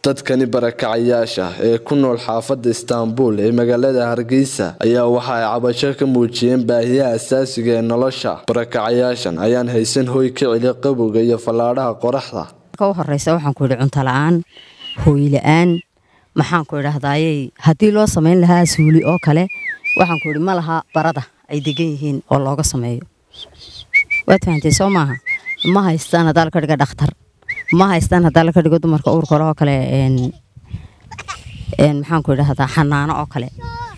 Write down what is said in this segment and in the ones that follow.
dadkani barakacayaasha ee ku nool xaafada istaanbul ee magaalada hargeysa ayaa waxa ay cabasho ka muujiyeen baahiyaha asaasiga ee nolosha barakacayaashan ayaan haysan hoy ka celi qabowga iyo fallaadhaha qoraxda u horeysa waxaan ku yidhi cunto la-aan hooy la-aan maxaan ku idhaahdayey haddii loo samayn lahaa suuli oo kale waxaan ku yidhi ma laha barada ay degan yihiin oo looga sameeyo waad fahantay soo maaha ma haystaan haddaa laka dhiga dhakhtar ma haystaan haddaa laka dhigo dumarka uurkale oo kale maxaan ku idhahdaa xanaano oo kale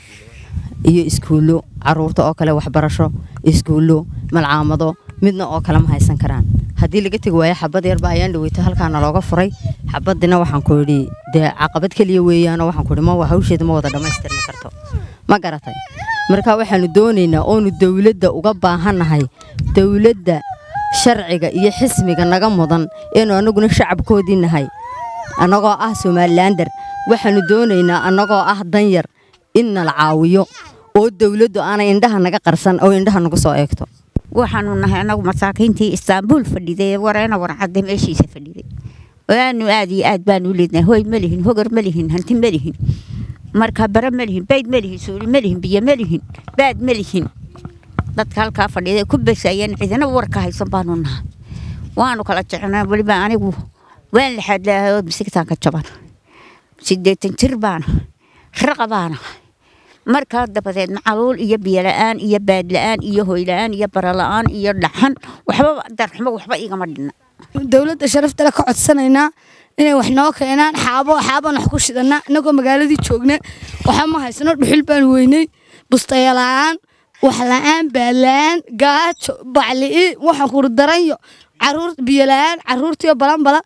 iyo iskuullo caruurta oo kale waxbarasho iskuullo malcaamado midna oo kale ma haysan karaan haddii laga tegi waayo xabad yarba ayaan dhaweyto halkaana looga furay xabadina waxaan ku idhi dee caqabad keliya weeyaanoo waxaan ku idhi ma hawsheeda ma wada dhammaystirmi karto ma garatay marka waxaanu doonaynaa oonu dowladda uga baahannahay dowladda sharciga iyo xismiga naga mudan eenu annaguna shacabkoodii nahay annagoo ah somalilander waxaanu doonaynaa annagoo ah danyar in nala caawiyo oo dowladdu aanay indhaha naga qarsan oo indhaha nagu soo eegto waxaanu nahay anagu masaakiintii istaanbuul fadhiday ee wareena warcadda meeshiisa fadhiday waanu aad iyo aad baanu leednahay hoy ma lihin hogar ma lihin hanti ma lihin marka bare ma lihin bayd ma lihin suuli ma lihin biyo ma lihin baad ma lihin dadka halkaa fadhiday ku basayeen cidina warka haysan baanu nahay waanu kala jecelnaa weliba anigu waan laxaadlaahay oo misigtaanka jaban sideetan jir baana raqa baana markaa dabadeed macaluul iyo biyola-aan iyo baadla-aan iyo hoyla-aan iyo barala-aan iyo dhaxan waxba darxumo waxba igama dhinna dowladda sharaftale ka codsanaynaa inay wax noo keenaan xaabo xaabaan wax ku shidanaa inagoo magaaladii joogna waxa ma haysano dhuxul baan weynay bustayala-aan wax la-aan baadla-aan gaajo bacli'i waxaan kuuri daranyo caruur biyola-aan caruurtiio balanbala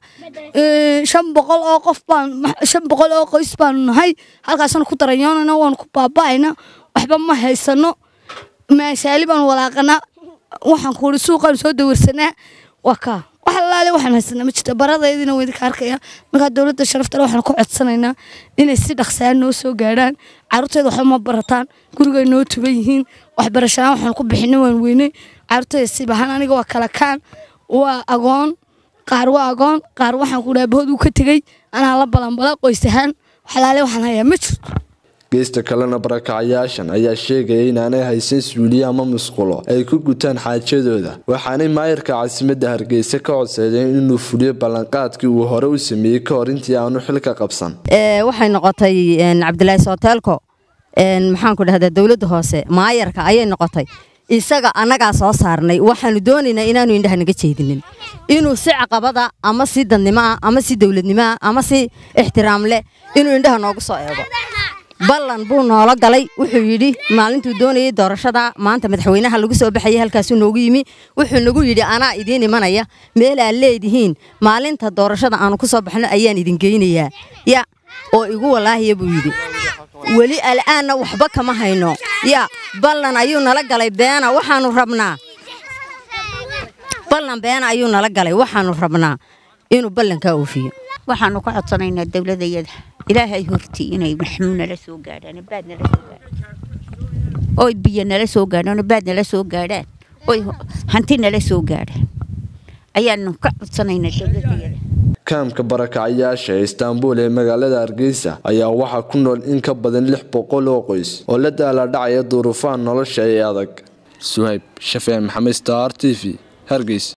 shan boqol oo qof baan shan boqol oo qoys baanu nahay halkaasna ku daranyoonana waanu ku baaba'ayna waxba ma haysano maashaali baanu walaaqanaa waxaan kuuri suuqaanu soo dawirsanaa waa kaa wax alaale waxaan haysanaa ma jirta baradaydina waa idinka arkaya markaa dowladda sharaftale waxaan ku codsanaynaa inay si dhaqsaan noo soo gaadhaan caruurteeda waxba ma barataan gurigay noo tuban yihiin waxbarashaaan waxaan ku bixina waan weynay caruurteeda sibahaan aniga waa kala kaan waa agoon qaar waa agoon qaar waxaan ku dhaha bahood uu ka tegey anaa la balanbala qoys ahaan waxalaale waxaan hayaa ma jirto geesta kalena barakacayaashan ayaa sheegaya inaanay haysan suuliye ama musqulo ay ku gutaan xaajadooda waxaanay maayirka caasimadda hargeysa ka codsadeen inuu fuliyo ballanqaadkii uu hore u sameeyey ka hor intii aanu xilka qabsan waxay noqotay cabdilaahi sooteelko maxaan ku dhahdaa dowladda hoose maayarka ayay noqotay isaga annagaa soo saarnay waxaanu doonaynaa inaanu indhaha naga jeedinin inuu si caqabada ama si dadnimoah ama si dowladnimoah ama si ixtiraam leh inuu indhaha noogu soo eego ballan buu noola galay wuxuu yidhi maalintuu doonayay doorashada maanta madaxweynaha lagu soo baxayay halkaasuu noogu yimi wuxuu nagu yidhi anaa idiin imanaya meel aad leedihiin maalinta doorashada aanu ku soo baxno ayaan idin geynayaa ya oo igu walaahiya buu yidhi weli al'aanna waxba kama hayno ya ballan ayuu nala galay beena waxaanu rabnaa ballan beena ayuu nala galay waxaanu rabnaa inuu ballankaa oofiyo waxaanu ka codsanaynaa dowladayada ilaahay hortii inay maxmuu nala soo gaadhaan baad nala soo gaadhaan oy biyo nala soo gaadhaan baad nala soo gaadhaan oy hanti nala soo gaadhaan ayaanu ka codsanaynaa dowladayada kaamka barakacayaasha ee istaanbul ee magaalada hargeysa ayaa waxaa ku nool in ka badan lix boqol oo qoys oo la daaladhacaya duruufaha nolosha ee adag suhayb shafee maxamed star t v hargeysa